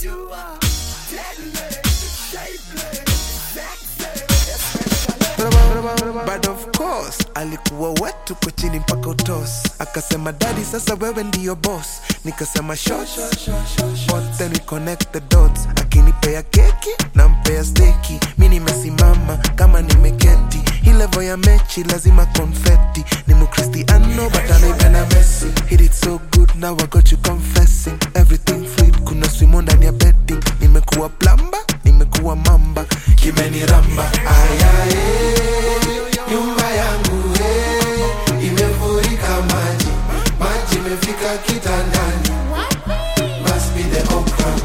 But of course alikuwa wetu kwa chini mpaka utos akasema dadi sasa wewe ndiyo boss nikasema short but then we connect the dots akinipea keki na mpea steki mi nimesimama kama nimeketi hii level ya mechi lazima confetti ni mukristiano but anaipenda messi hit it so good now I got you confessing everything fluid kuna swimo ndani ya betting nimekuwa plamba nimekuwa mamba kimeniramba ayaye nyumba yangu hey, imefurika maji maji imefika kitandani must be the okra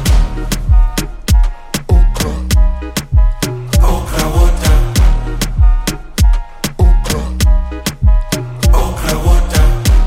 okra okra water okra okra water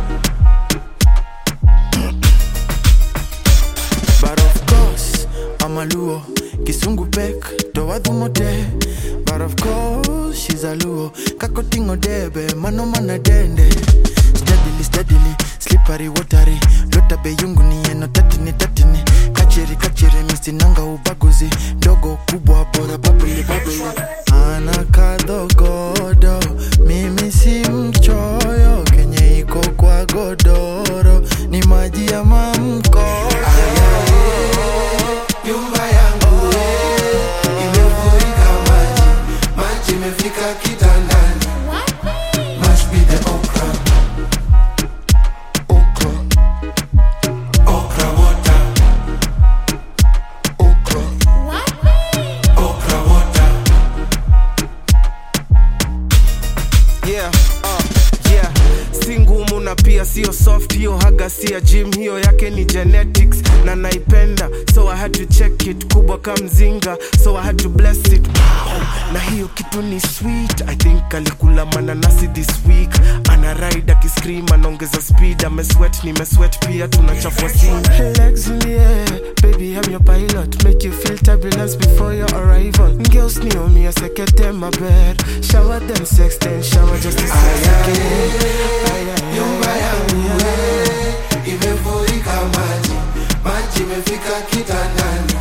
But of course, I'm a Luo. Kisungu pek, do mote. But of course, she's a Luo. Kakotingo debe, mano mana dende. Steadily, steadily, slippery, watery. Lota be yungu ni eno tatini, tatini. Kachiri, kachiri, misinanga ubaguzi. Dogo kubwa, bora babili, babili. Ana kadogodo, mimi si mchoyo. Kenye iko kwa godoro, ni maji ya mamkoyo. nyumba yangu hey, imefurika maji maji imefika kitandani must be the okra okra okra water okra okra water yeah, uh, yeah. si ngumu na pia sio soft hiyo haga si ya gym hiyo yake ni genetics na naipenda so i had to check it kubwa kamzinga so i had to bless it na hiyo kitu ni sweet i think alikula mananasi this week ana ride akiscream anaongeza speed ameswet nimeswet pia tunachafua scene legs in the air baby i'm your pilot make you feel turbulence before your arrival girls near me a second my bed shower them sex then shower just to sex again nyumba yangu hey, imefurika maji maji imefika kitandani